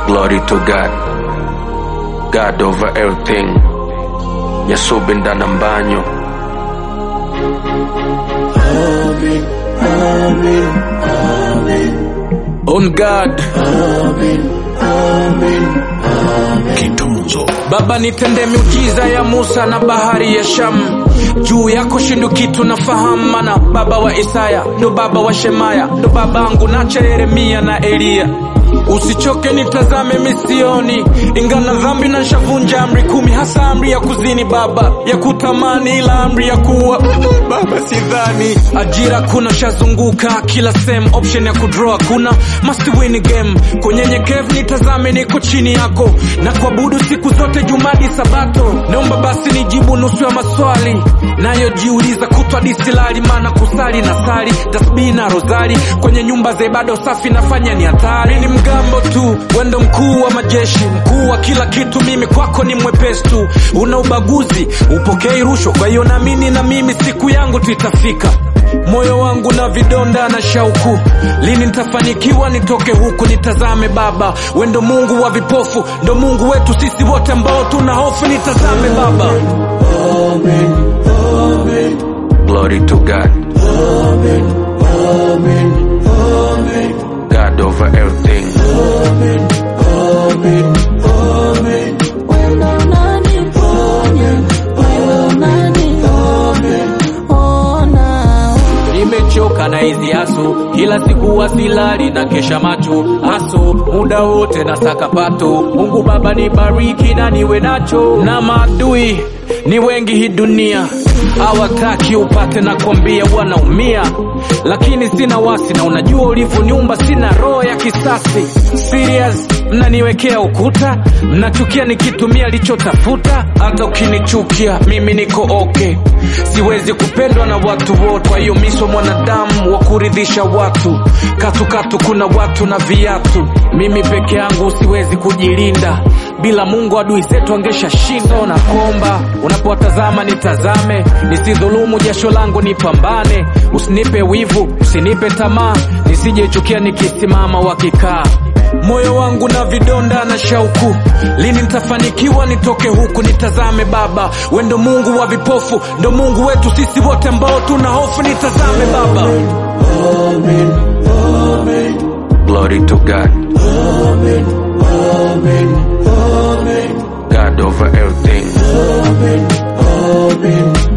Glory to God. God over everything. Nyasubinda na mbanyo. On God. Kitunzo Baba nitende miujiza ya Musa na bahari ya Shamu, juu yako shindu kitu nafahamu, mana baba wa Isaya ndo baba wa Shemaya ndo babangu nacha Yeremia na Eliya. Usichoke nitazame misioni, ingana dhambi na nshavunja amri kumi, hasa amri ya kuzini baba, ya kutamani, ila amri ya kuwa baba sidhani. Ajira kuna shazunguka kila same, option ya kudraw kuna must win game. Kwenye nyekevu nitazame, niko chini yako na kuabudu siku zote, jumadi sabato. Naomba basi nijibu nusu ya maswali nayojiuliza kutwa disilali, maana kusali na sali tasbihi na rozari kwenye nyumba za ibada safi nafanya ni hatari. Ni mgambo tu, wendo mkuu wa majeshi, mkuu wa kila kitu, mimi kwako ni mwepesi tu. Una ubaguzi, upokei rushwa, kwa hiyo naamini na mimi siku yangu tu itafika. Moyo wangu na vidonda na shauku, lini nitafanikiwa nitoke huku? Nitazame Baba, we ndo Mungu wa vipofu, ndo Mungu wetu sisi wote ambao tuna hofu. Nitazame Baba. Glory to God. God over everything. Wewe unaniponya, wewe unaniponya, ona Nimechoka na hizi asu, kila siku wasilali na kesha macho asu, muda wote na sakapato. Mungu Baba nibariki na niwe nacho, na maadui ni wengi hii dunia hawataki upate na kwambia wanaumia, lakini sina wasi na unajua ulivyoniumba, sina roho ya kisasi. Serious, mnaniwekea ukuta, mnachukia nikitumia lichotafuta. Hata ukinichukia mimi niko okay, siwezi kupendwa na watu wote, kwa hiyo miso mwanadamu wa kuridhisha watu. Katukatu kuna watu na viatu, mimi peke yangu siwezi kujilinda bila Mungu adui zetu angesha shindo na komba. Unapowatazama nitazame, nisidhulumu jasho langu, nipambane. Usinipe wivu, usinipe tamaa, nisijechukia nikisimama wakikaa. Moyo wangu na vidonda na shauku, lini nitafanikiwa nitoke huku? Nitazame Baba, we ndo Mungu wa vipofu, ndo Mungu wetu sisi wote ambao tuna hofu. Nitazame Baba. Glory to God. God over everything.